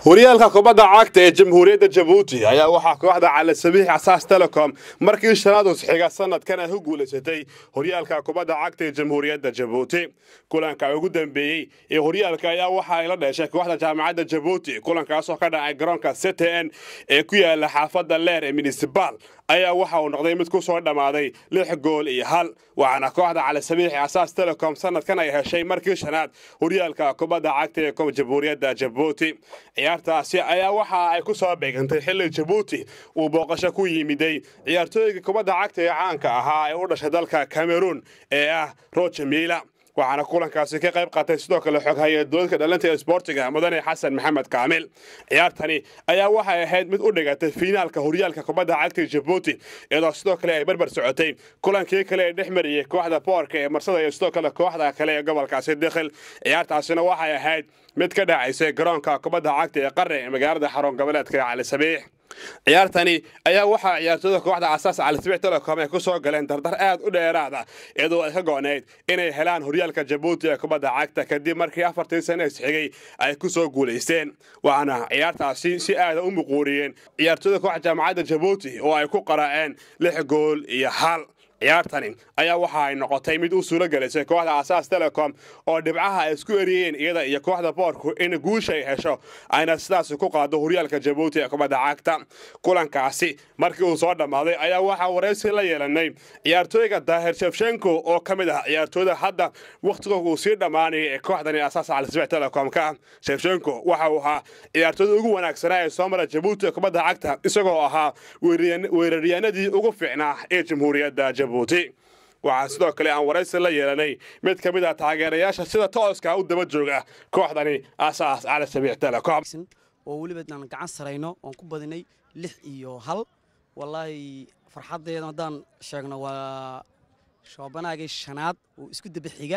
horyaalka kubadda cagta ee jamhuuriyadda jabuuti ayaa waxaa kooxda cali sabiix asaas telecom markii shanaad usxiga sanadkan ay ku guulaysatay horyaalka kubadda cagta ee jamhuuriyadda jabuuti kulanka ugu dambeeyey ee horyaalka ayaa waxa ay la dheeshay kooxda jaamacadda jabuuti kulankaasoo ka dhacay garoonka ctn ee ku yaala xaafadda leer ee municibal ayaa waxa uu noqday mid ku soo dhammaaday lix gool iyo hal waxaana kooxda cali sabiix asaas telecom sanadkan ay heshay markii shanaad horyaalka kubadda cagta ee jamhuuriyadda jabuuti ciyaartaasi ayaa waxa ay ku soo beegantay xilli jabuuti uu booqasho ku yimiday ciyaartooyga kubadda cagta ee caanka ahaa ee u dhashay dalka cameruun ee ah roger miila waxaana kulankaasi ka qayb qaatay sidoo kale xoghaye dowladka dhalinta ee sboortiga mudane xasan maxamed kaamil ciyaartani ayaa waxay ahayd mid u dhigatay fiinaalka horyaalka kubadda cagta jabuuti iyadoo sidoo kale ay barbar socotay kulankii kale ee dhex mariyey kooxda boorka ee marsada iyo sidoo kale kooxda kale ee gobolkaasi dikhil ciyaartaasina waxay ahayd mid ka dhacaysay garoonka kubadda cagta ee qare ee magaalada xarun goboleedka cali sabiix ciyaartani ayaa waxaa ciyaartooyda kooxda asaas calisbiix telecom ay ku soo galeen dardar aad u dheeraada iyadoo ay ka go'nayd inay helaan horyaalka jabuuti ee kubadda cagta kadib markii afartii sane isxigay ay ku soo guulaysteen waxaana ciyaartaasi si aada u muquuriyeen ciyaartooyda kooxda jaamacadda jabuuti oo ay ku qaraaceen lix gool iyo hal ciyaartani ayaa waxa ay noqotay mid u suuro gelisay kooxda asaas telecom oo dhibcaha ay isku eriyeen iyada iyo kooxda boorku in guusha ay hesho ayna sidaas ku qaado horyaalka jabuuti ee kubadda cagta kulankaasi markii uu soo dhammaaday ayaa waxaa waraysi la yeelanay ciyaartooyga daahir shefshenko oo ka mid ah ciyaartooyda hadda wakhtiga uu sii dhammaanaya ee kooxdani asaas calisbiix telecom ka ah shefshenko waxa uu ahaa ciyaartooyda ugu wanaagsanaa ee soo mara jabuuti ee kubadda cagta isagoo ahaa weeraryaanadii ugu fiicnaa ee jamhuuriyadda jabuuti waxaa sidoo kale aan waraysi la yeelanay mid ka mid ah taageerayaasha sida tooska u daba jooga kooxdani asaas cali sabiix telecom oo weliba aan gacan sarayno oon ku badinay lix iyo hal wallaahi farxaddeeda haddaan sheegno waa shoobanaagii shanaad oo isku daba xiga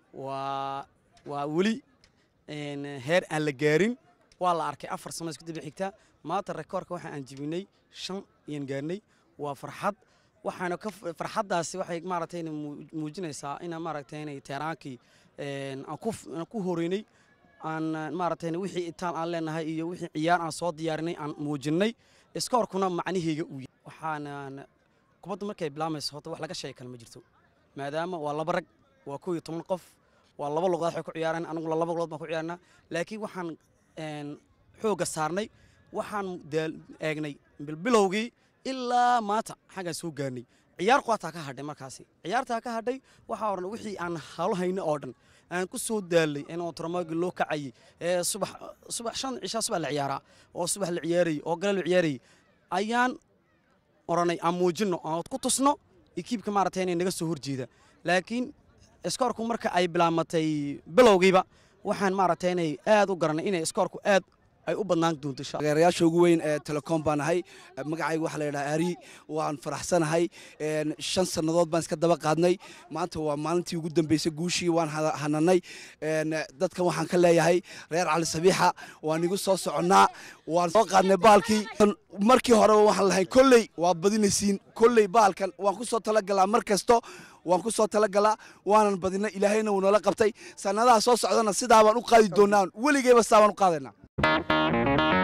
waa waa weli heer aan la gaarin waa la arkay afar sano isku daba xigta maanta rekoorka waxa aan jibinay shan ayaan gaarnay waa farxad waxaana ka farxaddaasi waxay maaragtay muujinaysaa in maaragtay inay teeraankii aan ku horeynay aan maaragtay wixii itaan aan leenahay iyo wixii ciyaar aan soo diyaarinay aan muujinnay iskoorkuna macnaheyga uu yahay waxaana kubadda markay bilaamayso horta wax laga sheegi kale ma jirto maadaama waa laba rag waa kow iyo toban qof waa laba luqood waxay ku ciyaaraan aniguna laba luqood baan ku ciyaarnaa laakiin waxaan xoogga saarnay waxaan eegnay bilbilowgii ilaa maanta xaggaan soo gaarnay ciyaar quwaataa ka hadhay markaasi ciyaartaa ka hadhay waxaa odhan wixii aan halo hayno oo dhan aan ku soo daalay in otoromagi loo kacayay ee subax subax shan cishaa subax la ciyaaraa oo subax la ciyaarayay oo gala la ciyaarayay ayaan odhanay aan muujinno aan ku tusno ekiibka maaragtay inay naga soo horjeeda laakiin iskoorku marka ay bilaamatay bilowgiiba waxaan maaragtay inay aad u garanay inay iskoorku aad ay u badnaan doonto taageerayaasha ugu weyn ee telecom baan ahay magacayga waxaa la yidhaha ari waan faraxsanahay shan sannadood baan iska daba qaadnay maanta waa maalintii ugu dambeysay guushii waan hananay dadkan waxaan ka leeyahay reer cali sabiixa waan igu soo soconnaa waan soo qaadnay baalkii markii horeba waxaan lahayn kolley waa badinaysiin kolley baalkan waan ku soo talagalaa mar kasto waan ku soo talagalaa waanan badinay ilaahayna wuu nala qabtay sannadaha soo socdana sidaa baan u qaadi doonaa weligeyba sidaa baan u qaadaynaa